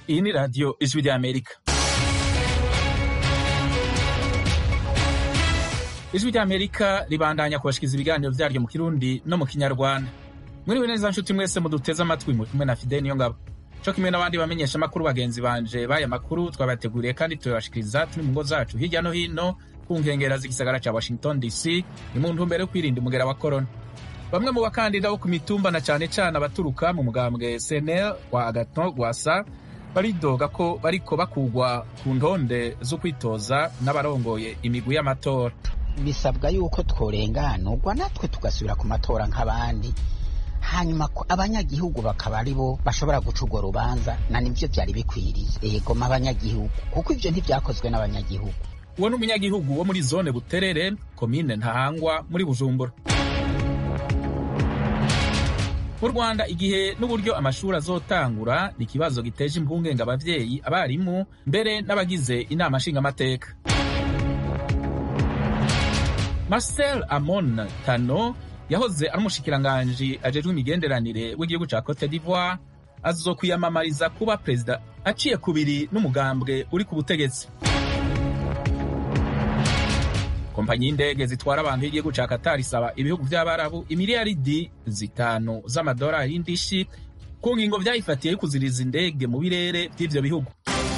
Iyi ni radiyo ijwi ry'Amerika. Ijwi ry'Amerika ribandanya kubashikiriza ibiganiro vyaryo mu Kirundi no mu Kinyarwanda. Mwiriwe neza nshuti mwese muduteze amatwi muri kumwe na Fidel Niyongabo. Co kimwe n'abandi bamenyesha amakuru bagenzi banje baya makuru twabateguriye kandi turabashikiriza turi mu ngo zacu hirya no hino ku nkengera z'igisagara ca Washington DC ni mu ntumbero yo kwirinda umugera wa corona. Bamwe mu bakandida bo ku mitumba na cane cane abaturuka mu mugambwe CNL wa Agathon Rwasa baridoga ko bariko bakugwa ku ntonde zo kwitoza n'abarongoye imigwi y'amatora. bisabwa yuko tworenganurwa natwe tugasubira ku matora nk'abandi hanyuma ko abanyagihugu bakaba ari bo bashobora guca urwo rubanza na nivyo vyari bikwiriye egoma abanyagihugu kuko ivyo ntivyakozwe n'abanyagihugu Uwo ni umunyagihugu wo muri zone Buterere, komine Ntahangwa muri Bujumbura. Mu Rwanda igihe n'uburyo amashuri azotangura ni ikibazo giteje impungenge abavyeyi, abarimu, mbere n'abagize inama nshingamateka. Marcel Amon Tano yahoze ari umushikiranganji ajejwe imigenderanire w'igihugu ca Cote d'Ivoire azokwiyamamariza kuba perezida aciye kubiri n'umugambwe uri ku butegetsi. kompanyi y'indege zitwara abantu y'igihugu ca Qatar isaba ibihugu vy'abarabu imiliyaridi zitanu z'amadolari y'indishi ku ngingo vyayifatiye yo kuziriza indege mu birere vy'ivyo bihugu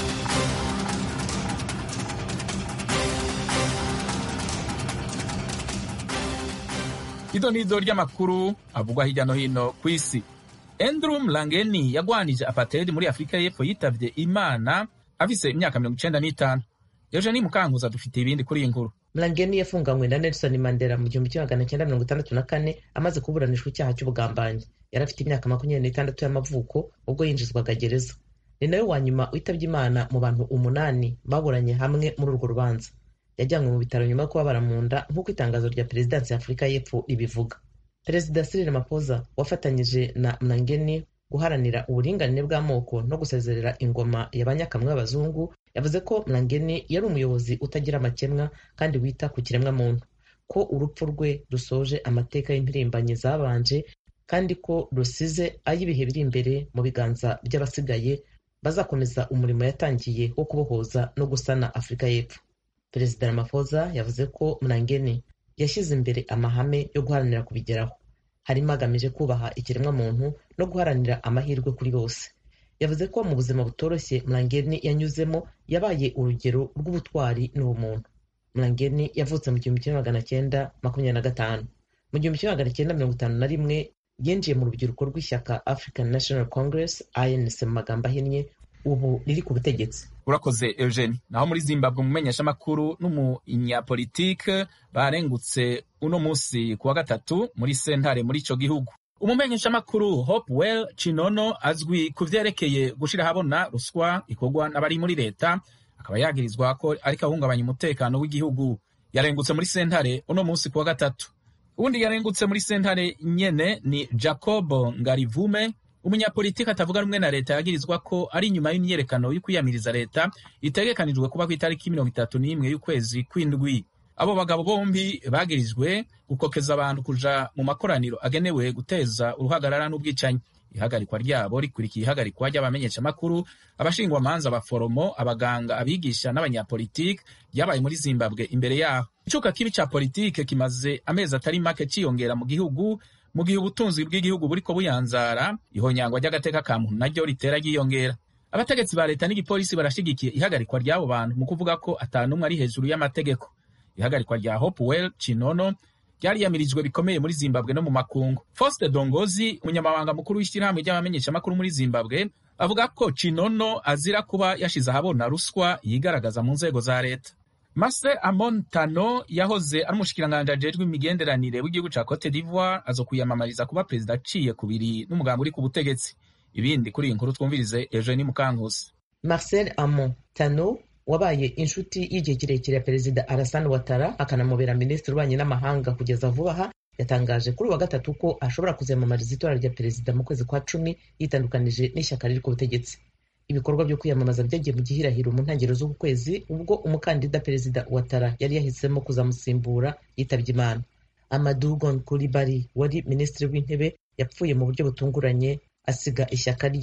ido n'izo ry'amakuru avugwa hirya no hino kw'isi Andrew Mlangeni yagwanije apartheid muri Afurika y'Epfo yitavye Imana afise imyaka mirongo icenda n'itanu Eugenie Mukankuza dufite ibindi kuri iyi nkuru Mlangeni yafunganywe na Nelson Mandela mu gihumbi kimwe magana cyenda mirongo itandatu na kane amaze kuburanishwa icyaha cy'ubugambanyi yari afite imyaka makumyabiri n'itandatu y'amavuko ubwo yinjizwaga gereza ni nawe wa nyuma witabye imana mu bantu umunani baburanye hamwe muri urwo rubanza yajyanywe mu bitaro nyuma yo kubabara mu nda nk'uko itangazo rya perezidansi ya afurika y'epfo ribivuga perezida Cyril Ramaphosa wafatanyije na Mlangeni guharanira uburinganire bw'amoko no gusezerera ingoma y'abanyakamwe b'abazungu yavuze ko Mlangeni yari umuyobozi utagira amakemwa kandi wita ku kiremwamuntu ko urupfu rwe rusoje amateka y'impirimbanyi zabanje kandi ko rusize ay'ibihe biri imbere mu biganza by'abasigaye bazakomeza umurimo yatangiye wo kubohoza no gusana afurika y'epfo perezida Ramaphosa yavuze ko Mlangeni yashyize imbere amahame yo guharanira kubigeraho harimo agamije kubaha ikiremwamuntu no guharanira amahirwe kuri bose yavuze ko mu buzima butoroshye Mlangeni yanyuzemo yabaye urugero rw'ubutwari n'ubumuntu Mlangeni yavutse mu gihumbi kimwe magana cyenda makumyabiri na gatanu mu gihumbi kimwe magana cyenda mirongo itanu na rimwe yinjiye mu rubyiruko rw'ishyaka African National Congress ANC mu magambo ahinnye ubu riri ku butegetsi urakoze Eugenie naho muri Zimbabwe umumenyeshamakuru n'umunyapolitike barengutse uno musi kuwa gatatu muri sentare muri ico gihugu umumenyeshamakuru Hopewell Chinono azwi ku vyerekeye gushira habona ruswa ikorwa n'abari muri leta akaba yagirizwa ko ariko ahungabanya umutekano w'igihugu yarengutse muri sentare uno musi kuwa gatatu ubundi yarengutse muri sentare nyene ni Jacob Ngarivume umunyapolitiki atavuga rumwe na leta yagirizwa ko ari inyuma y'imyerekano yo kwiyamiriza leta itegekanijwe kuba ku itariki mirongo itatu n'imwe y'ukwezi kw'indwi abo bagabo bombi bagirijwe gukokeza abantu kuja mu makoraniro agenewe guteza uruhagarara n'ubwicanyi ihagarikwa ryabo rikurikiye ihagarikwa ry'abamenyeshamakuru abashingwamanza abaforomo abaganga abigisha n'abanyapolitiki ryabaye muri zimbabwe imbere yaho icuka kibi ca politike kimaze amezi atari make ciyongera mu gihugu mu gihe ubutunzi bw'igihugu buriko buyanzara ihonyangwa ry'agateka ka muntu naryo ritera ryiyongera abategetsi ba leta n'igipolisi barashigikiye ihagarikwa ry'abo bantu mu kuvuga ko ata n'umwe ari hejuru y'amategeko ihagarikwa rya Hopewell Chinono ryariyamirijwe bikomeye muri Zimbabwe no mu makungu Faustin Dongozi umunyamabanga mukuru w'ishyirahamwe ry'abamenyeshamakuru muri Zimbabwe avuga ko Chinono azira kuba yashize ahabona ruswa yigaragaza mu nzego za leta Mase Amon Tano yahoze ari umushikiranganji ajejwe imigenderanire w'igihugu ca Cote d'Ivoire azokwiyamamariza kuba perezida aciye kubiri n'umugambi uri ku butegetsi ibindi kuri iyi nkuru twumvirize Eugenie Mukankusi Marcel Amon Tano wabaye inshuti y'igihe kirekire ya perezida Alassane Ouattara akanamubera minisitiri w'ububanyi n'amahanga kugeza vuba aha yatangaje kuri uwa gatatu ko ashobora kuziyamamariza itora rya perezida mu kwezi kwa cumi yitandukanije n'ishyaka riri ku butegetsi ibikorwa byo kwiyamamaza byagiye mu gihirahiro mu ntangiriro z'uku kwezi ubwo umukandida perezida Ouattara yari yahisemo kuzamusimbura yitabye imana Amadou Gon Coulibaly wari minisitiri w'intebe yapfuye mu buryo butunguranye asiga ishyaka rye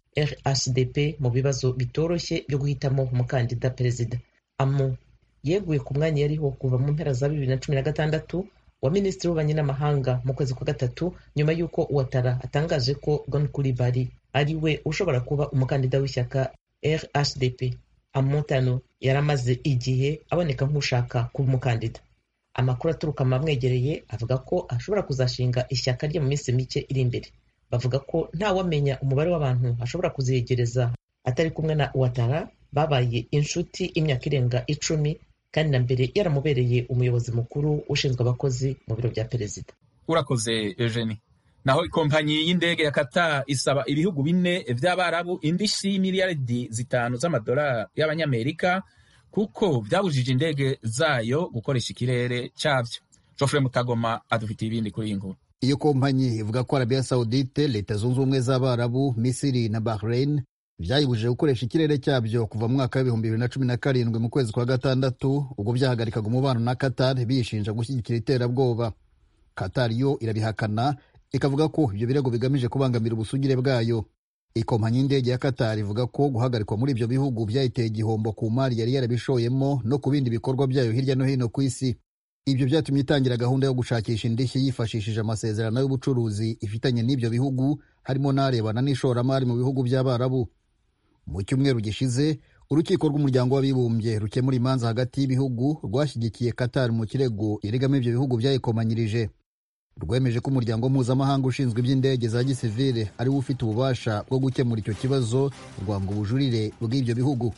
rhdp mu bibazo bitoroshye byo guhitamo umukandida perezida amo yeguye ku mwanya yariho kuva mu mpera za bibiri na cumi na gatandatu wa minisitiri w'ububanyi n'amahanga mu kwezi kwa gatatu nyuma y'uko uwatara atangaje ko gon kuribari ari we ushobora kuba umukandida w'ishyaka rhdp amotano yari amaze igihe aboneka nk'ushaka kuba umukandida amakuru aturuka mu bamwegereye avuga ko ashobora kuzashinga ishyaka rye mu minsi mike iri imbere bavuga ko ntawamenya umubare w'abantu ashobora kuziyegereza atari kumwe na uwatara babaye inshuti imyaka irenga icumi kandi na mbere yaramubereye umuyobozi mukuru ushinzwe abakozi mu biro bya perezida urakoze eugenie naho ikompanyi y'indege ya Qatar isaba ibihugu bine vy'abarabu indishyi y'imiliyaridi zitanu z'amadolari y'abanyamerika kuko vyabujije indege zayo gukoresha ikirere cavyo Geoffrey Mutagoma adufitiye ibindi kuri iyi nkuru iyo kompanyi ivuga ko arabiya sawudite leta zunze ubumwe z'abarabu misiri na bahrain byayibujije gukoresha ikirere cyabyo kuva mu mwaka w'ibihumbi bibiri na cumi na karindwi mu kwezi kwa gatandatu ubwo byahagarikaga umubano na qatar biyishinja gushyigikira iterabwoba qatar yo irabihakana ikavuga ko ibyo birego bigamije kubangamira ubusugire bwayo ikompanyi y'indege ya qatar ivuga ko guhagarikwa muri ibyo bihugu byayiteye igihombo ku mari yari yarabishoyemo no ku bindi bikorwa byayo hirya no hino ku isi ibyo byatumye itangira gahunda yo gushakisha indishyi yifashishije amasezerano y'ubucuruzi ifitanye n'ibyo bihugu harimo n'arebana n'ishoramari mu bihugu by'abarabu mu cyumweru gishize urukiko rw'umuryango w'abibumbye rukemura imanza hagati y'ibihugu rwashyigikiye qatar mu kirego iregamo ibyo bihugu byayikomanyirije rwemeje ko umuryango mpuzamahanga ushinzwe iby'indege za gisivile ari wo ufite ububasha bwo gukemura icyo kibazo rwanga ubujurire bw'ibyo bihugu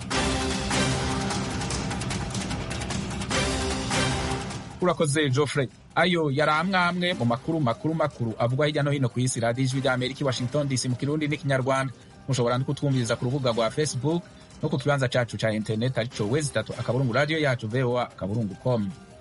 urakoze Geoffrey ayo yari amwe mu makuru makuru makuru avugwa hirya no hino ku isi radiyo ijwi rya amerika i washington dc mu kirundi n'ikinyarwanda mushobora no kutwumviriza ku rubuga rwa facebook no ku kibanza cyacu cya interineti aricyo wezi itatu akaburungu radiyo yacu voa akaburungu com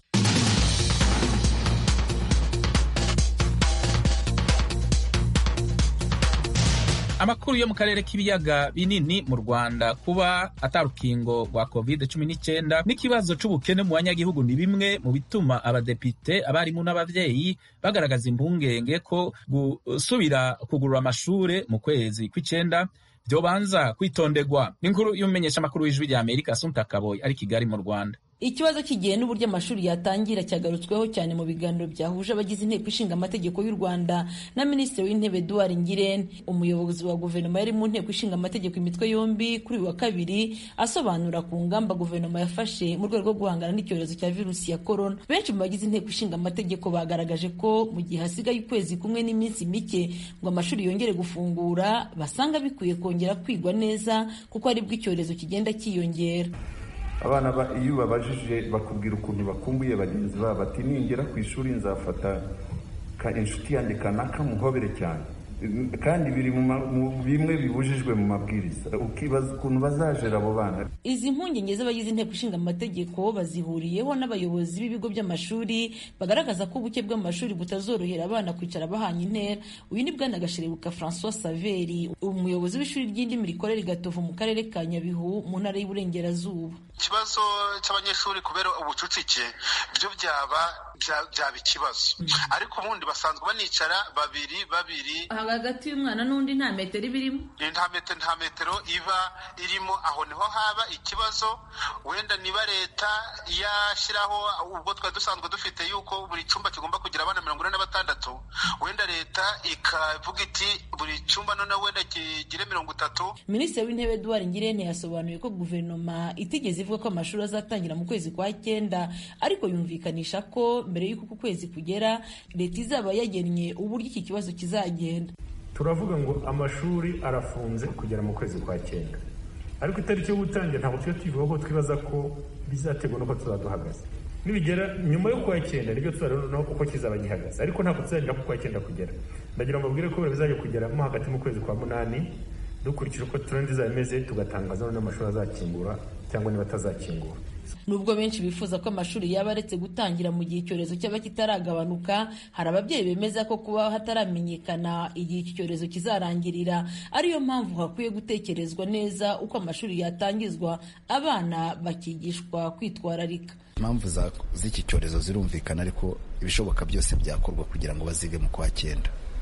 amakuru yo mu karere k'ibiyaga binini mu rwanda kuba atarukingo rwa covid cumi n'icyenda n'ikibazo c'ubukene mu banyagihugu ni bimwe mu bituma abadepite abarimu n'abavyeyi bagaragaza impungenge ko gusubira kugurura amashure mu kwezi kw'icenda vyobanza kwitondegwa n'inkuru y'umumenyeshamakuru w'ijwi rya amerika asumta kaboyi ari kigali mu rwanda ikibazo cy'igihe n'uburyo amashuri yatangira cyagarutsweho cyane mu biganiro byahuje abagize inteko ishinga amategeko y'u rwanda na minisitiri w'intebe eduard ngirente umuyobozi wa guverinoma yari mu nteko ishinga amategeko imitwe yombi kuri uyu wa kabiri asobanura ku ngamba guverinoma yafashe mu rwego rwo guhangana n'icyorezo cya virusi ya korona benshi mu bagize inteko ishinga amategeko bagaragaje ko mu gihe hasigaye ukwezi kumwe n'iminsi mike ngo amashuri yongere gufungura basanga bikwiye kongera kwigwa neza kuko aribwo icyorezo kigenda cyiyongera abana iyo ubabajije bakubwira ukuntu bakumbuye bagenzi babo bati ningera ku ishuri nzafata inshuti yanjye kanaka muhobere cyane kandi biri mu bimwe bibujijwe mu mabwiriza ukibaza ukuntu bazajera abo bana izi mpungenge z'abagize inteko ishinga amategeko bazihuriyeho n'abayobozi b'ibigo by'amashuri bagaragaza ko ubuke bw'amashuri butazorohera abana kwicara bahanye intera uyu ni bwana gasherebuka francois saveri umuyobozi w'ishuri ry'indimi rikorera igatovu mu karere ka nyabihu mu ntara y'uburengerazuba ikibazo cy'abanyeshuri kubera ubucucike byo byaba byaba ikibazo ariko ubundi basanzwe banicara babiri babiri hagati y'umwana n'undi nta metero iba irimo nta metero nta metero iba irimo aho niho haba ikibazo wenda niba leta yashyiraho ubwo twari dusanzwe dufite yuko buri cyumba kigomba kugira abana mirongo ine na batandatu wenda leta ikavuga iti buri cyumba noneho wenda kigire mirongo itatu minisitiri w'intebe eduard ngirente yasobanuye ko guverinoma itigeze ivuga ko amashuri azatangira mu kwezi kwa cyenda ariko yumvikanisha ko mbere y'uko uku kwezi kugera leta izaba yagennye uburyo iki kibazo kizagenda turavuga ngo amashuri arafunze kugera mu kwezi kwa cyenda ariko itariki yo gutangira ntabwo tujya tuyivuga ko twibaza ko bizaterwa n'uko tuzaba duhagaze nibigera nyuma yo kwa cyenda nibyo tuzareba uko kizaba gihagaze ariko ntabwo tuzagira ko kwa cyenda kugera ndagira ngo mbabwire ko bizajya kugeramo hagati mu kwezi kwa munani dukurikije uko turendi izaba imeze tugatangaza noneho amashuri azakingura cyangwa niba atazakingura nubwo benshi bifuza ko amashuri yaba aretse gutangira mu gihe icyorezo cyaba kitaragabanuka hari ababyeyi bemeza ko kuba hataramenyekana igihe iki cyorezo kizarangirira ariyo mpamvu hakwiye gutekerezwa neza uko amashuri yatangizwa abana bakigishwa kwitwararika impamvu z'iki cyorezo zirumvikana ariko ibishoboka byose byakorwa kugira ngo bazige mu kwa cyenda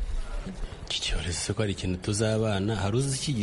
iki cyorezo ko ari ikintu tuzabana hari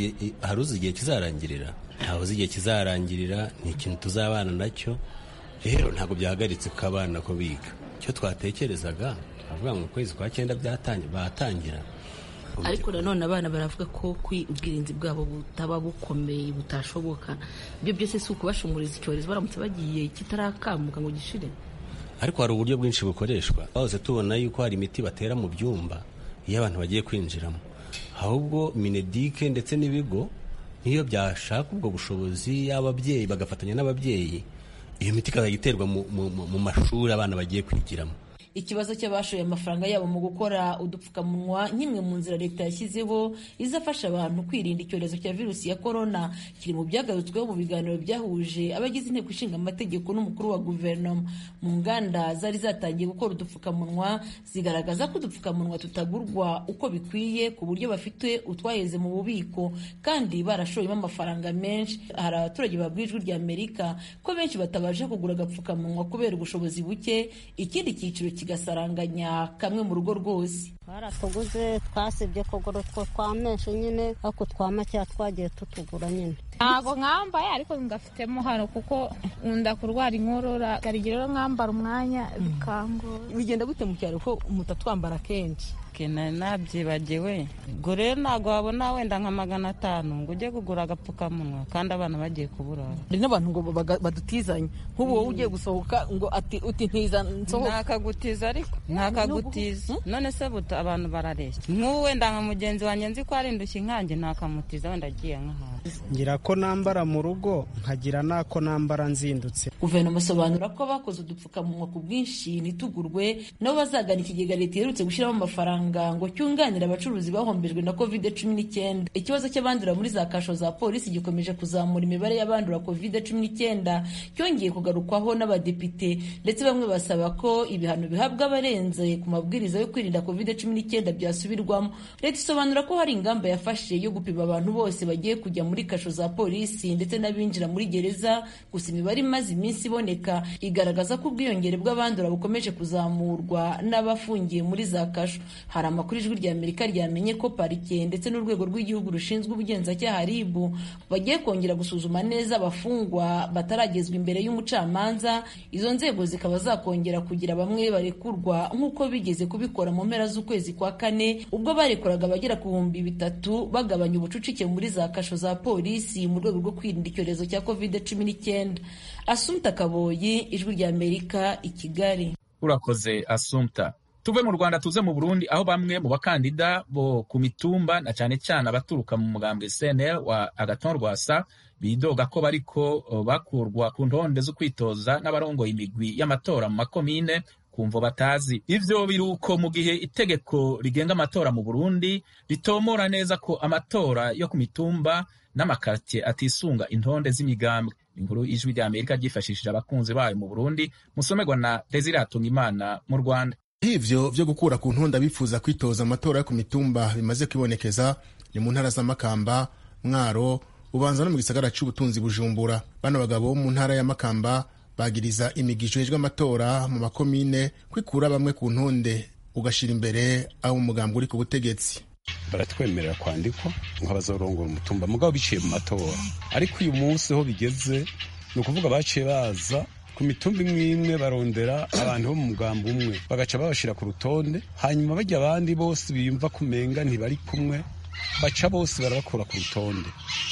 uzi igihe kizarangirira ntawe uzi igihe kizarangirira ni ikintu tuzabana nacyo rero ntabwo byahagaritse ko abana ko biga icyo twatekerezaga twavuga ngo ukwezi kwa cyenda batangira ariko nanone abana baravuga ko ubwirinzi bwabo butaba bukomeye butashoboka ibyo byose si ukubashumuriza icyorezo baramutse bagiye kitarakamuka ngo gishire ariko hari uburyo bwinshi bukoreshwa twahose tubona yuko hari imiti batera mu byumba iyo abantu bagiye kwinjiramo ahubwo minedike ndetse n'ibigo niyo byashaka ubwo bushobozi y'ababyeyi bagafatanya n'ababyeyi iyo miti ikazajya iterwa mu mashuri abana bagiye kwigiramo ikibazo cy'abashoye amafaranga yabo mu gukora udupfukamunwa nk'imwe mu nzira leta yashyizeho izafasha abantu kwirinda icyorezo cya virusi ya korona kiri mu byagarutsweho mu biganiro byahuje abagize inteko ishinga amategeko n'umukuru wa guverinoma mu nganda zari zatangiye gukora udupfukamunwa zigaragaza ko udupfukamunwa tutagurwa uko bikwiye ku buryo bafite utwaheze mu bubiko kandi barashoyemo amafaranga menshi hari abaturage babwiye ijwi rya amerika ko benshi batabasha kugura agapfukamunwa kubera ubushobozi buke ikindi cyiciro kigasaranganya kamwe mu rugo rwose baratuguze twasibye kugura utwo twa menshi nyine ariko twa makeya twagiye tutugura nyine ntabwo mwambaye ariko ngafitemo hano kuko nkunda kurwara inkorora garigira rero mwambara umwanya bikangora bigenda gute mu cyaro ko mutatwambara kenshi nari nabyibagiwe ubwo rero ntabwo wabona wenda nka magana atanu ngo ujye kugura agapfukamunwa kandi abana bagiye kuburara hari n'abantu ngo badutizanye nk'ubu wowe ugiye gusohoka ngo uti ntiza nsohoka ntakagutiza ariko ntakagutiza none se buto abantu barareshya nk'ubu wenda nka mugenzi wanjye nzi ko ari indushyi nkanjye ntakamutiza wenda agiye nk'ahantu ngira ko nambara mu rugo nkagira n'ako nambara nzindutse guverinoma isobanura ko bakoze udupfukamunwa ku bwinshi ntitugurwe nabo bazagana ikigega leta iherutse gushyiramo amafaranga ngo cyunganire abacuruzi bahombejwe na covid cumi n'icyenda ikibazo cy'abandura muri za kasho za polisi gikomeje kuzamura imibare y'abandura covid cumi n'icyenda cyongeye kugarukwaho n'abadepite ndetse bamwe basaba ko ibihano bihabwa abarenze ku mabwiriza yo kwirinda covid cumi n'icyenda byasubirwamo leta isobanura ko hari ingamba yafashe yo gupima abantu bose bagiye kujya muri kasho za polisi ndetse n'abinjira muri gereza gusa imibare imaze iminsi iboneka igaragaza ko ubwiyongere bw'abandura bukomeje kuzamurwa n'abafungiye muri za kasho hari amakuru ijwi rya amerika ryamenye ko parike ndetse n'urwego rw'igihugu rushinzwe ubugenzacyaha rib bagiye kongera gusuzuma neza abafungwa bataragezwa imbere y'umucamanza izo nzego zikaba zakongera kugira bamwe barekurwa nk'uko bigeze kubikora mu mpera z'ukwezi kwa kane ubwo barekuraga abagera ku bihumbi bitatu bagabanya ubucucike muri za kasho za polisi mu rwego rwo kwirinda icyorezo cya covid cumi n'icyenda asumta kaboyi ijwi rya amerika i kigali urakoze asumta tuve mu rwanda tuze mu burundi aho bamwe mu bakandida bo ku mitumba na cyane cyane abaturuka mu mugambwe cnl wa agaton rwasa bidoga ko bariko bakurwa ku ntonde zo kwitoza n'abarongoye imigwi y'amatora mu makomine kumvo batazi ivyo biruko mu gihe itegeko rigenga amatora mu burundi ritomora neza ko amatora yo ku mitumba n'amakartier atisunga intonde z'imigambwe inkuru ijwi rya amerika ryifashishije abakunzi bayo mu burundi musomerwa na desire imana mu rwanda hivyo vyo gukura ku ntonda bifuza kwitoza amatora yo ku mitumba bimaze kwibonekeza ni mu ntara z'amakamba mwaro ubanza no mu gisagara c'ubutunzi bujumbura bano bagabo bo mu ntara ya makamba bagiriza imigisho hejwe amatora mu makomine kwikura bamwe ku ntonde ugashira imbere aho umugambi uri ku butegetsi baratwemerera kwandikwa nk'abazorongora umutumba mugabo biciye mu matora ariko uyu munsi ho bigeze ni ukuvuga baciye baza ku mitumba imwe imwe barondera abantu bo mu mugambi umwe bagaca babashira ku rutonde hanyuma bajya abandi bose biyumva kumenga ntibari kumwe baca bose barabakura ku rutonde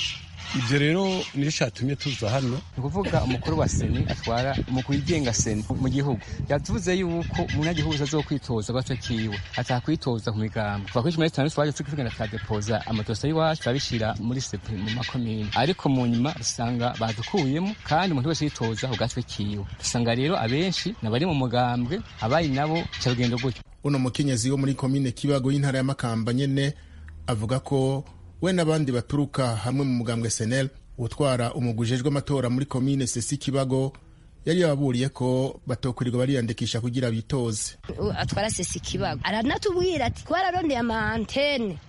ibyo rero niyo cyatumye tuza hano ni ukuvuga umukuru wa seni atwara umukuru wigenga seni mu gihugu yavuze yuko umunyagihugu azokwitoza gato kiwe atakwitoza ku migambo kuva kuri cumi na zitanu twaje tugenda tukadepoza amadosiye y'iwacu turabishyira muri sepe mu makomine ariko mu nyuma usanga badukuyemo kandi umuntu wese yitoza ku gatwe kiwe usanga rero abenshi nabari mu mugambwe abari nabo cyarugendo gutyo uno mukenyezi wo muri komine kibago y'intara ya makamba nyene avuga ko we n'abandi baturuka hamwe mu mugambwe senel utwara umugwi ujejwe amatora muri komine sesi kibago yari yababuriye ko batokurirwa bariyandikisha kugira bitoze atwara sesi kibago aranatubwira ati twararondeye ama antene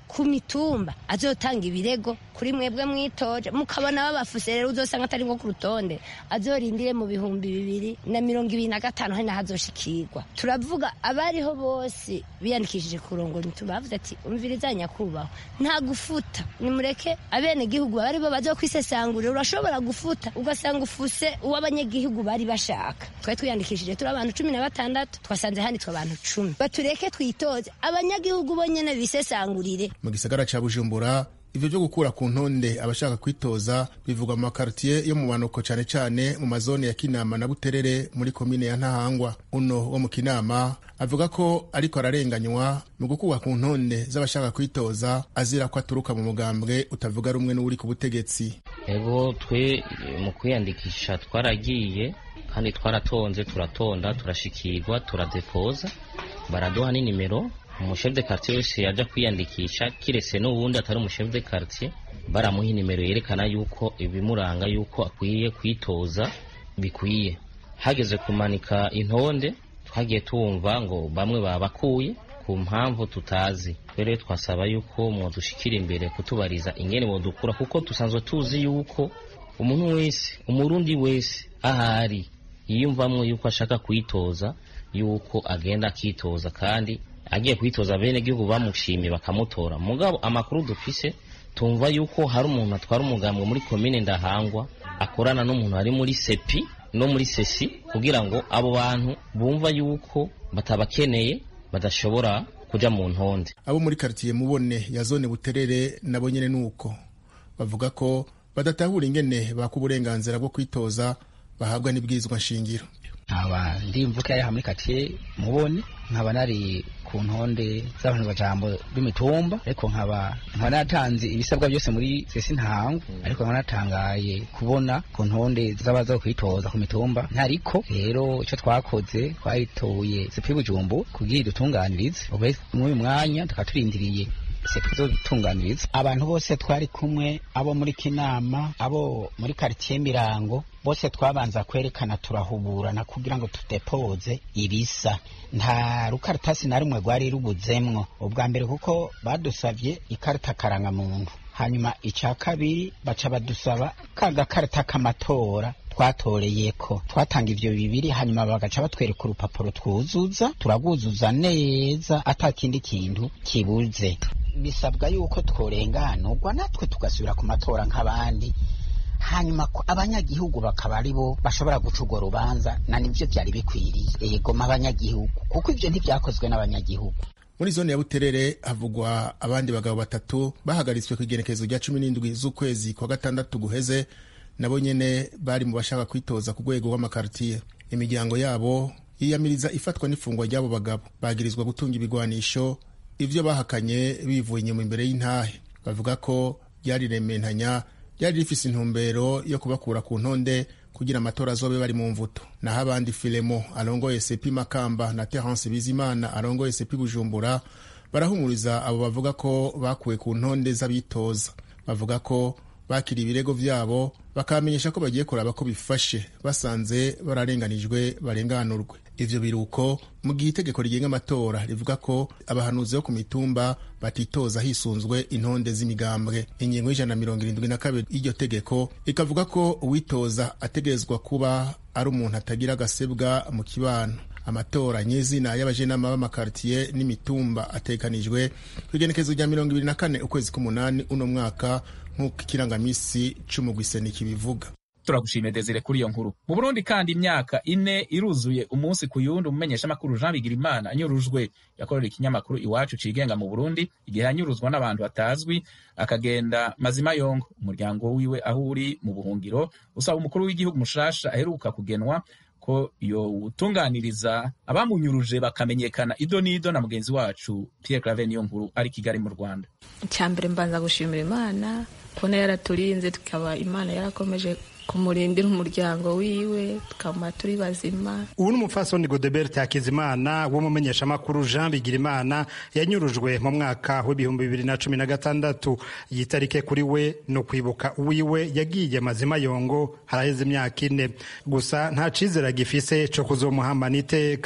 ku mitumba azotanga ibirego kuri mwebwe mwitoje mukabona babafuse rero uzosanga atari nko ku rutonde azorindire mu bihumbi bibiri na mirongo ibiri na gatanu hari nahazoshikirwa turavuga abariho bose biyandikishije kurongora imitumba bavuze ati umviriza nyakubahwa nta gufuta nimureke abenegihugu baba aribo bazokwisesangurira urashobora gufuta ugasanga ufuse uw'abanyagihugu bari bashaka twari twiyandikishije turi abantu cumi na batandatu twasanze handitswe abantu cumi batureke twitoze abanyagihugu bonyene bisesangurire mu gisagara ca bujumbura ivyo vyo gukura ku ntonde abashaka kwitoza bivugwa mu makartiye yo mu manuko cane cane mu mazone ya kinama na buterere muri komine ya ntahangwa uno wo mu kinama avuga ko ariko ararenganywa mu gukura ku ntonde z'abashaka kwitoza azira ko aturuka mu mugambwe utavuga rumwe n'uri ku butegetsi ego twe mu kwiyandikisha twaragiye kandi twaratonze turatonda turashikirwa turadepoza baraduha n'inimero umushefu de quartier wese yaja kwiyandikisha kiretse n'uwundi atari umushefu de quartier baramuha inimero yerekana yuko ibimuranga yuko akwiye kwitoza bikwiye hageze kumanika intonde twagiye tumva ngo bamwe babakuye ku mpamvu tutazi rero twasaba yuko mwodushikira imbere kutubariza ingene bodukura kuko dusanzwe tuzi yuko umuntu wese umurundi wese ahari yiyumvamwo yuko ashaka kwitoza yuko agenda akitoza kandi agiye kwitoza bene gihugu bamushimye bakamutora mugabo amakuru dufise tumva yuko hari umuntu atwara umugambwe muri komine ndahangwa akorana n'umuntu ari muri sepi no muri sesi kugira ngo abo bantu bumva yuko batabakeneye badashobora kuja mu ntonde abo muri karitiye mubone ya zone buterere nabo nyene nuko bavuga ko badatahura ingene baka uburenganzira bwo kwitoza bahabwa n'ibwirizwa nshingiro nkaba ndi mvuka yaha muri katiye mubone nkaba nari ku ntonde z'abantu bajambo b'imitumba ariko nkaba nkaba natanze ibisabwa byose muri sesi ntango ariko nkaba natangaye kubona ku ntonde z'abaza kwitoza ku mitumba ntariko rero icyo twakoze twayitoye sepi bujumbu kugira idutunganirize ubu muri uyu mwanya tukaba turindiriye tuzotunganiriza abantu bose twari kumwe abo muri kinama abo muri karitiye mirango bose twabanza kwerekana turahuburana kugira ngo tudepoze ibisa nta rukaratasi na rumwe rwari rubuzemwo ubwa mbere kuko badusabye ikarita karangamuntu hanyuma icya kabiri baca badusaba ka gakarita k'amatora twatoreyeko twatanga ivyo bibiri hanyuma bagaca batwereka urupapuro twuzuza turagwuzuza neza ata kindi kintu kibuze bisabwa yuko tworenganurwa natwe tugasubira ku matora nk'abandi hanyuma abanyagihugu bakaba ari bo bashobora guca urwo rubanza na nibyo byari bikwiriye yegoma abanyagihugu kuko ibyo ntibyakozwe n'abanyagihugu muri zone ya buterere havugwa abandi bagabo batatu bahagaritswe ku igenekerezo rya cumi n'indwi z'ukwezi kwa gatandatu guheze nabo nyene bari mu bashaka kwitoza ku rwego rw'amakartiye imiryango yabo yiyamiriza ifatwa n'ifungwa ry'abo bagabo bagirizwa gutunga ibigwanisho ivyo bahakanye bivuye inyuma imbere y'intahe bavuga ko ryari rementanya ryari rifise intumbero yo kubakura ku ntonde kugira amatora azobe bari mu mvuto naho abandi filemo arongoye sepi makamba na terence bizimana arongoye sepi bujumbura barahumuriza abo bavuga ko bakuwe ku ntonde z'abitoza bavuga ko bakira ibirego vyabo bakamenyesha ko bagiye kuraba ko bifashe basanze bararenganijwe barenganurwe ivyo biruko mu gihe itegeko rigenga amatora rivuga ko abahanuzi bo ku mitumba batitoza hisunzwe intonde z'imigambwe ingingo y'ijana na mirongo irindwi na kabiri y'iryo tegeko ikavuga ko uwitoza ategerezwa kuba ari umuntu atagira agasebwa mu kibano amatora nyezina y'abajenama b'amakartiye n'imitumba atekanijwe ku igenekezo rya mirongo ibiri na kane ukwezi k'umunani uno mwaka nk'uko ikirangamisi c'umugwiseni kibivuga turagushimiye desire kuri iyo nkuru mu burundi kandi imyaka ine iruzuye umunsi ku yundi umumenyeshamakuru jean bigirimana anyurujwe yakorera ikinyamakuru iwacu cigenga mu burundi igihe yanyuruzwa n'abantu batazwi akagenda mazima yongo umuryango wiwe aho uri mu buhungiro usaba umukuru w'igihugu mushasha aheruka kugenwa ko yowutunganiriza abamunyuruje bakamenyekana ido n'ido na mugenzi wacu Pierre Claver niyo nkuru ari Kigali mu Rwanda icyambere mbanza gushimira imana kubona yaraturinze tukaba imana yarakomeje kumurindira umuryango wiwe tukaba turi bazima ubu ni umupfasoni godebert hakizimana w'umumenyeshamakuru jean bigirimana yanyurujwe mu mwaka w'ibihumbi bibiri na cumi na gatandatu iyi tarike kuri we ni ukwibuka uwiwe yagiye mazima yongo haraheze imyaka ine gusa nta cizere agifise co kuzomuhambana iteka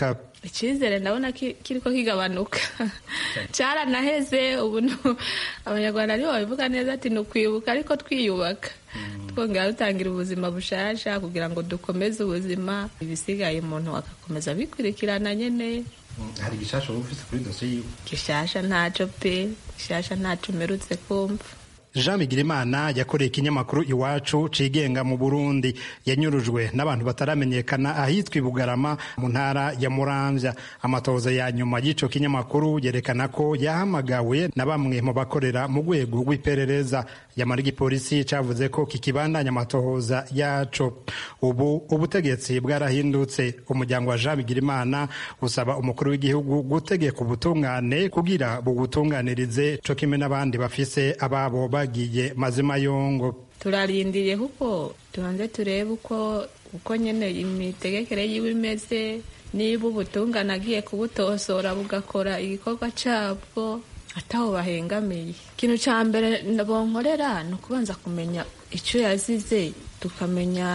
icyizere ndabona kiriko kigabanuka cyaranaheze ubu abanyarwanda nibo babivuga neza ati ni ukwibuka ariko twiyubaka twongera dutangira ubuzima bushasha kugira ngo dukomeze ubuzima ibisigaye umuntu agakomeza abikurikirana nyine hari gishasha wowe ufite kuri dosiye yiwe gishasha ntaco pe gishasha ntaco umerutse kumva jean bigirimana yakoreye ikinyamakuru iwacu cigenga mu burundi yanyurujwe n'abantu bataramenyekana ahitwa ibugarama mu ntara ya muramvya amatohoza ya nyuma y'ico kinyamakuru yerekana ko yahamagawe na bamwe mu bakorera mu rwego rw'iperereza yamara igipolisi cavuze ko kikibandanya amatohoza yaco ubu ubutegetsi bwarahindutse umuryango wa jean bigirimana usaba umukuru w'igihugu gutegeka ubutungane kugira bugutunganirize co kimwe n'abandi bafise ababo bagiye mazima yongo turarindiriye kuko tubanze turebe uko uko nyene imitegekere yiwe imeze niba ubutungane agiye kubutosora bugakora igikorwa cabwo ataho bahengamiye ikintu ca mbere bonkorera ni ukubanza kumenya ico yazize tukamenya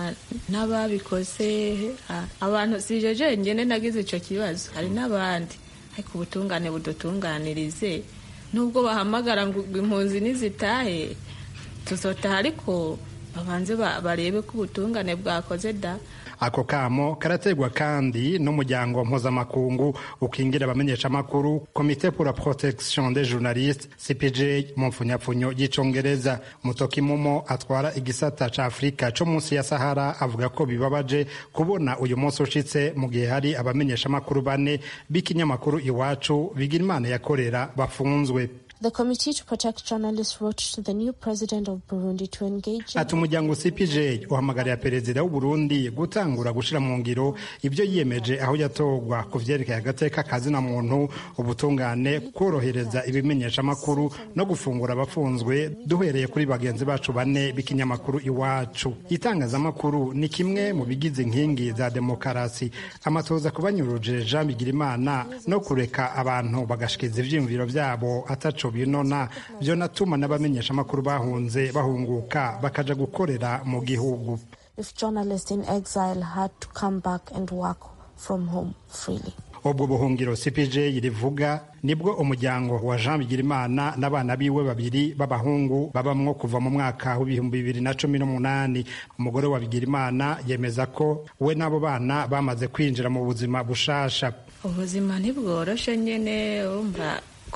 n'ababikoze abantu sije jenyene nagize ico kibazo hari n'abandi ariko ubutungane budutunganirize nubwo bahamagara ngo impunzi nizitahe tuzotaha ariko babanze barebe ko ubutungane bwakoze da ako kamo karategwa kandi n'umuryango mpuzamakungu ukingira abamenyeshamakuru komite pour la protection des journalistes cpj mu mfunyapfunyo y'icongereza mutoki mumo atwara igisata ca afurika co munsi ya sahara avuga ko bibabaje kubona uyu munsi ushitse mu gihe hari abamenyeshamakuru bane b'ikinyamakuru iwacu bigira imana yakorera bafunzwe The Committee to Protect Journalists wrote to the new president of Burundi to engage ati umuryango cpj uhamagarira perezida w'uburundi gutangura gushira mu ngiro ibyo yiyemeje aho yatogwa ku vyerekeye agateka kazina muntu ubutungane korohereza ibimenyeshamakuru no gufungura abafunzwe duhereye kuri bagenzi bacu bane b'ikinyamakuru iwacu itangazamakuru ni kimwe mu bigize inkingi za demokarasi amatoza kubanyuruje jean bigirimana no kureka abantu bagashikiza ivyiyumviro vyabo ataco binona byo natuma n'abamenyeshamakuru bahunze bahunguka bakaja gukorera mu gihugu if journalists in exile had to come back and work from home freely ubwo buhungiro cpj rivuga nibwo umuryango wa jean bigirimana n'abana biwe babiri b'abahungu babamwo kuva mu mwaka w'ibihumbi bibiri na cumi n'umunani umugore wa bigirimana yemeza ko we n'abo bana bamaze kwinjira mu buzima bushasha ubuzima ntibworoshe nyene umva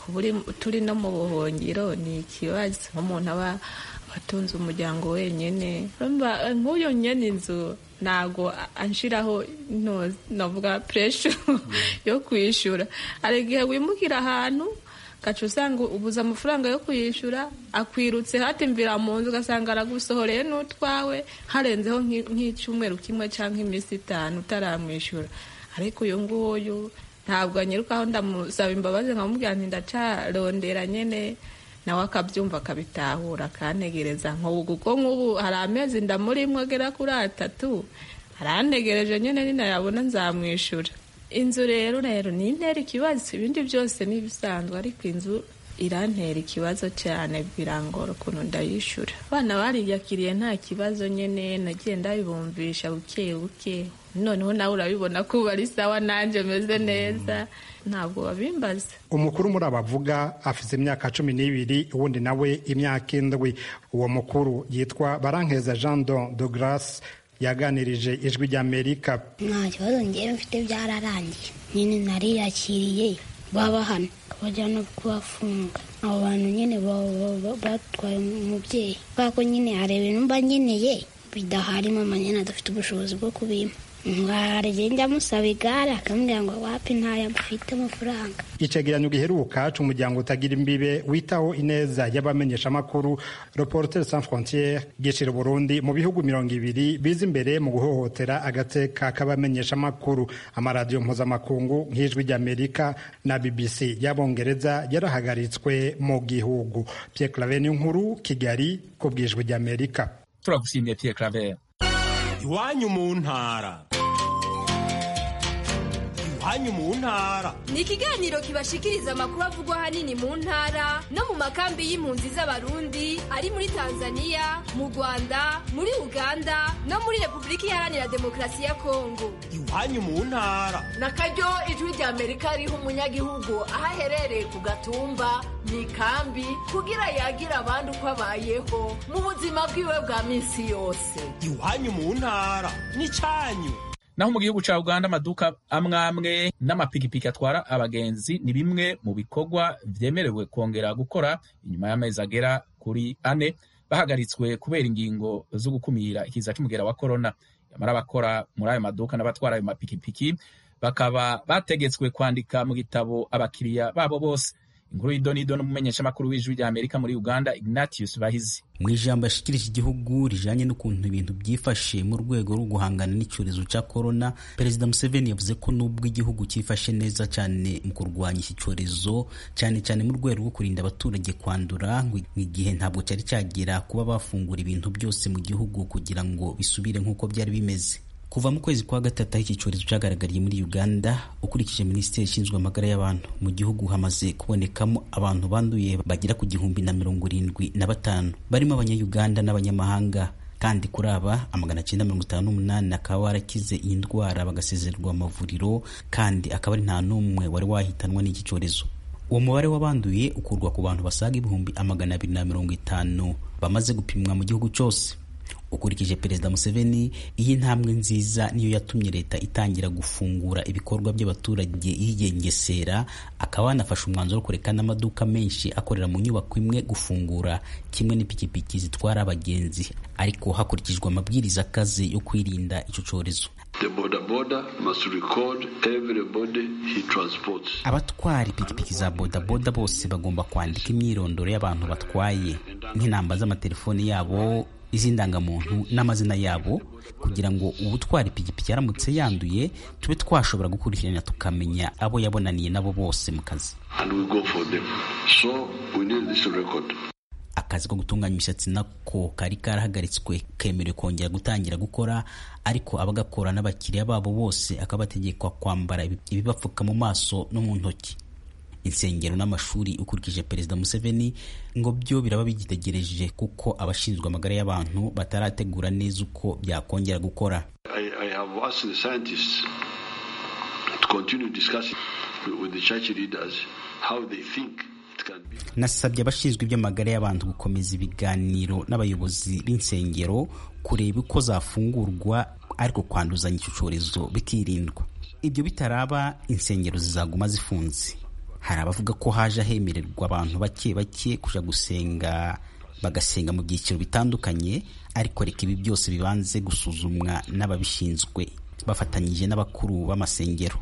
turi no mu buhungiro ni ikibazo nk'umuntu aba atunze umuryango wenyine nk'uyu nyene inzu ntabwo anshiraho navuga puresha yo kwishyura hari igihe wimukira ahantu gaca usanga ubuze amafaranga yo kuyishyura akwirutse hatimvira mu nzu ugasanga aragusohoreye n'utwawe harenzeho nk'icyumweru kimwe cyangwa iminsi itanu utaramwishyura ariko uyu nguyu ntabwo anyirukaho ndamusaba imbabazi nkamubwira nti ndacarondera nyine nawe akabyumva akabitahura akantegereza nk'ubu kuko nk'ubu hari amezi ndamurimwo agera kuri atatu arantegereje nyine ninayabona nzamwishyura inzu rero rero ni intera ikibazo ibindi byose ni ibisanzwe ariko inzu irantera ikibazo cyane birangora ukuntu ndayishyura abana bariyakiriye nta kibazo nyine nagiye ndabibumvisha buke buke noneho nawe urabibona ko ubu ari sawa nanjye meze neza ntabwo babimbaza umukuru muri abavuga afite imyaka cumi n'ibiri uwundi nawe imyaka indwi uwo mukuru yitwa barankeza jean don de grace yaganirije ijwi ry'amerika nta kibazo ngewe mfite byararangiye nyine nariyakiriye baba hano bajya no kubafunga abo bantu nyine batwaye umubyeyi kubera ko nyine hari ibintu mba nkeneye bidahari mama nyine adafite ubushobozi bwo kubimpa ngaragenda njya musaba igare akamubwira ngo wapi ntayo mfite amafaranga icegeranyo giheruka c'umuryango utagira imbibe witaho ineza y'abamenyeshamakuru reporter sans frontiere gishira burundi mu bihugu mirongo ibiri biza imbere mu guhohotera agateka k'abamenyeshamakuru amaradiyo mpuzamakungu nk'ijwi ry'amerika na bbc y'abongereza yarahagaritswe mu gihugu pierre claver nkuru kigali ku bwijwi ry'amerika turagushimiye pierre claver iwanyu mu ntara iwanyu mu ntara ni ikiganiro kibashikiriza amakuru avugwa ahanini mu ntara no mu makambi y'impunzi z'abarundi ari muri tanzania mu rwanda muri uganda no muri repubulika iharanira demokarasi ya kongo iwanyu mu ntara na karyo ijwi rya amerika riha umunyagihugu aho aherereye ku gatumba mu ikambi kugira yagira abandi uko abayeho mu buzima bwiwe bwa minsi yose iwanyu mu ntara n'icyanyu naho mu gihugu ca uganda amaduka amwe amwe n'amapikipiki atwara abagenzi ni bimwe mu bikorwa vyemerewe kongera gukora inyuma y'amezi agera kuri ane bahagaritswe kubera ingingo zo gukumira ikiza c'umugera wa korona yamara abakora muri ayo maduka n'abatwara ayo mapikipiki bakaba bategetswe kwandika mu gitabo abakiriya babo bose inkuru y'idonido n'umumenyeshamakuru w'ijwi rya amerika muri uganda ignatius bahizi mu ijambo yashikirije igihugu rijanye n'ukuntu ibintu byifashe mu rwego rwo guhangana n'icyorezo cya korona perezida museveni yavuze ko nubwo igihugu cyifashe neza cyane mu kurwanya iki cyorezo cyane cyane mu rwego rwo kurinda abaturage kwandura ngo igihe ntabwo cyari cyagera kuba bafungura ibintu byose mu gihugu kugira ngo bisubire nk'uko byari bimeze kuva mu kwezi kwa gatatu aho iki cyorezo cyagaragariye muri uganda ukurikije minisiteri ishinzwe amagara y'abantu mu gihugu hamaze kubonekamo abantu banduye bagera ku gihumbi na mirongo irindwi na batanu barimo abanyayuganda n'abanyamahanga kandi kuri aba amagana cyenda mirongo itanu n'umunani akaba warakize iyi ndwara bagasezererwa amavuriro kandi akaba ari nta n'umwe wari wahitanwa n'iki cyorezo uwo mubare w'abanduye ukurwa ku bantu basaga ibihumbi amagana abiri na mirongo itanu bamaze gupimwa mu gihugu cyose ukurikije perezida museveni iyi ntambwe nziza niyo yatumye leta itangira gufungura ibikorwa by'abaturage yigengesera akaba yanafashe umwanzuro wo kureka n'amaduka menshi akorera mu nyubako imwe gufungura kimwe n'ipikipiki zitwara abagenzi ariko hakurikijwe amabwiriza akaze yo kwirinda icyo cyorezo abatwara ipikipiki za bodaboda bose bagomba kwandika imyirondoro y'abantu batwaye nk'inamba z'amatelefoni yabo iz'indangamuntu n'amazina yabo kugira ngo ubutwara ipikipiki yaramutse yanduye tube twashobora gukurikirana tukamenya abo yabonaniye nabo bose mu kazi so akazi ko gutunganya imisatsi nako kari karahagaritswe kemerewe kongera gutangira gukora ariko abagakora n'abakiriya babo bose akaba bategekwa kwambara ibibapfuka mu maso no mu ntoki insengero n'amashuri ukurikije perezida museveni ngo byo biraba bigitegereje kuko abashinzwe amagara y'abantu batarategura neza uko byakongera gukora I, I have asked the scientists to continue discussing with the church leaders how they think nasabye abashinzwe iby'amagara y'abantu gukomeza ibiganiro n'abayobozi b'insengero kureba uko zafungurwa ariko kwanduzanya icyo cyorezo bikirindwa ibyo bitaraba insengero zizaguma zifunze hari abavuga ko haje hemererwa abantu bake bake kuja gusenga bagasenga mu byiciro bitandukanye ariko reka ibi byose bibanze gusuzumwa n'ababishinzwe bafatanyije n'abakuru b'amasengero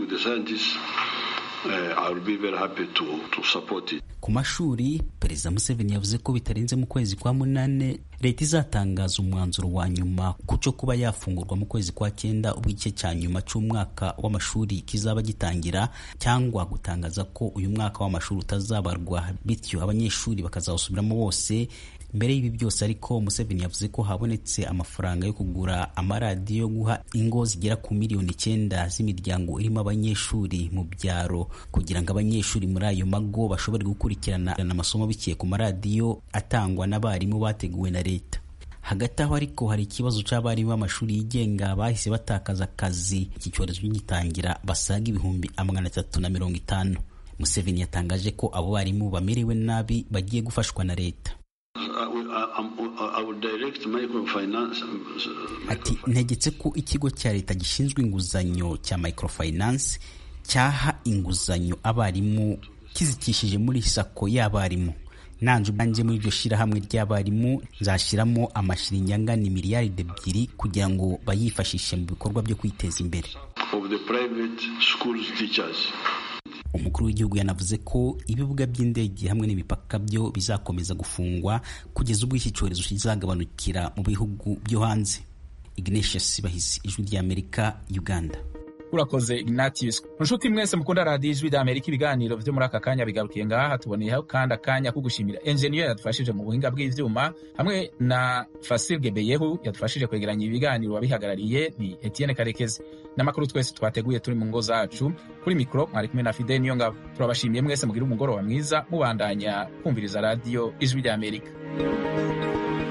ku mashuri perezida museveni yavuze ko bitarenze mu kwezi kwa munane leta izatangaza umwanzuro wa nyuma ku cyo kuba yafungurwa mu kwezi kwa cyenda ubwo igice cya nyuma cy'umwaka w'amashuri kizaba gitangira cyangwa gutangaza ko uyu mwaka w'amashuri utazabarwa bityo abanyeshuri bakazawusubiramo bose mbere y'ibi byose ariko museveni yavuze ko habonetse amafaranga yo kugura amaradiyo yo guha ingo zigera ku miliyoni icyenda z'imiryango irimo abanyeshuri mu byaro kugira ngo abanyeshuri muri ayo mago bashobore gukurikirana amasomo biciye ku maradiyo atangwa n'abarimu bateguwe na leta hagati aho ariko hari ikibazo cy'abarimu b'amashuri yigenga bahise batakaza akazi iki cyorezo gitangira basaga ibihumbi amagana atatu na mirongo itanu museveni yatangaje ko abo barimu bamerewe nabi bagiye gufashwa na leta ati ntegetse ko ikigo cya leta gishinzwe inguzanyo cya microfinance cyaha inguzanyo abarimu kizikishije muri sako y'abarimu nanjye ubwanjye muri iryo shyirahamwe ry'abarimu nzashyiramo amashiringi angana miliyaride ebyiri kugira ngo bayifashishe mu bikorwa byo kwiteza imbere umukuru w'igihugu yanavuze ko ibibuga by'indege hamwe n'imipaka byo bizakomeza gufungwa kugeza ubwo iki cyorezo kizagabanukira mu bihugu byo hanze ignatius bahizi ijwi ry'amerika uganda urakoze ignatius nshuti mwese mukunda radiyo ijwi rya amerika ibiganiro vyo muri aka kanya bigarukiye ngaha tuboneyeho kandi akanya ko gushimira enjeniyeri yadufashije mu buhinga bw'ivyuma hamwe na fasil gebeyehu yadufashije kwegeranya ibiganiro wabihagarariye ni etienne karekezi n'amakuru twese twateguye turi mu ngo zacu kuri mikoro mwari kumwe na fide niyo ngabo turabashimiye mwese mugira umugoroba mwiza mubandanya kumviriza radiyo ijwi rya amerika